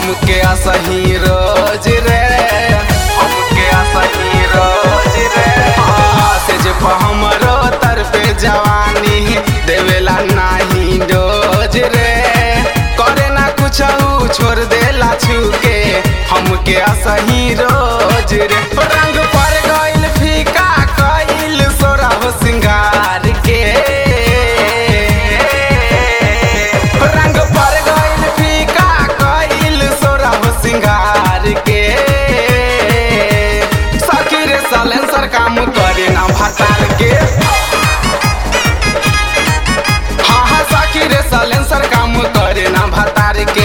हमके असही रोज रे हमके असही रोज रे हाँ, से जे हमरो तर पे जवानी देवेला नाही डोज रे करे ना कुछ छोड़ देला छुके हमके असही रोज रे रंग पर गइल फीका कइल सोरा हो सिंगार के रंग पर गइल फीका कइल सोरा हो सिंगार के सखी रे सलेंसर काम करे ना भतार के हाँ हाँ सखी रे सलेंसर काम करे ना भतार के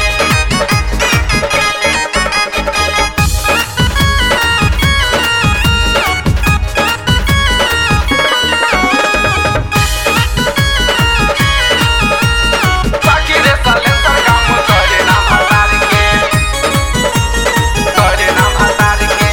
सखी रे सलेंसर काम करे ना भतार के करे ना भतार के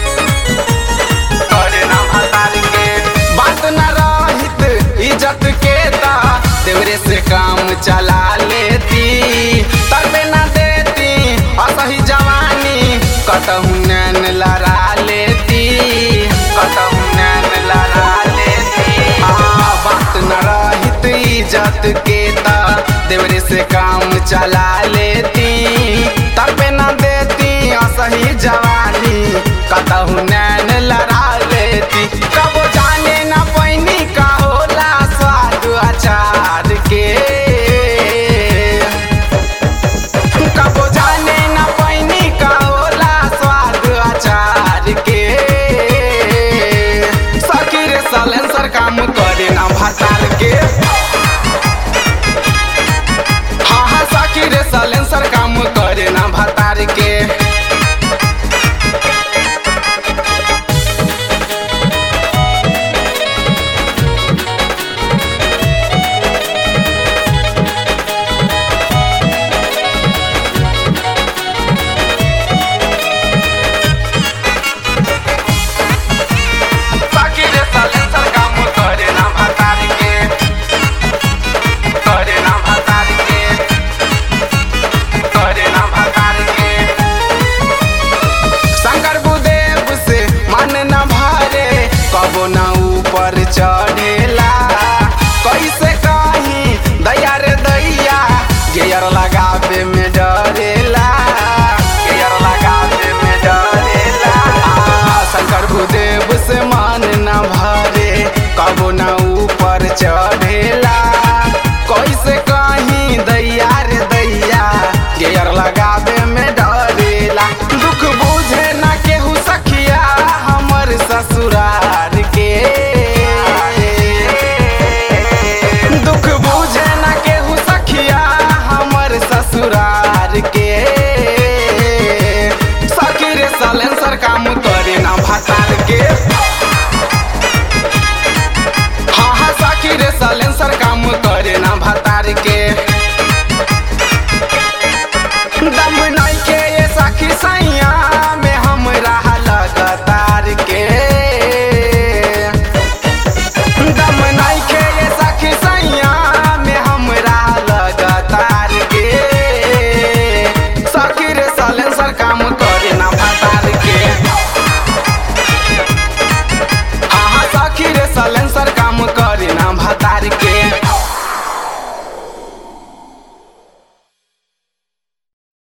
करे ना भतार के बात न रहित इज्जत के ता देवरे से काम चला लेती तरबे ना देती असही जवानी कतहु नैन लड़ा लेती कतहु नैन लड़ा लेती हाँ बात न रहित इज्जत के ता देवरे से काम चला लेती तरबे ना देती असही जवानी कतहु नैन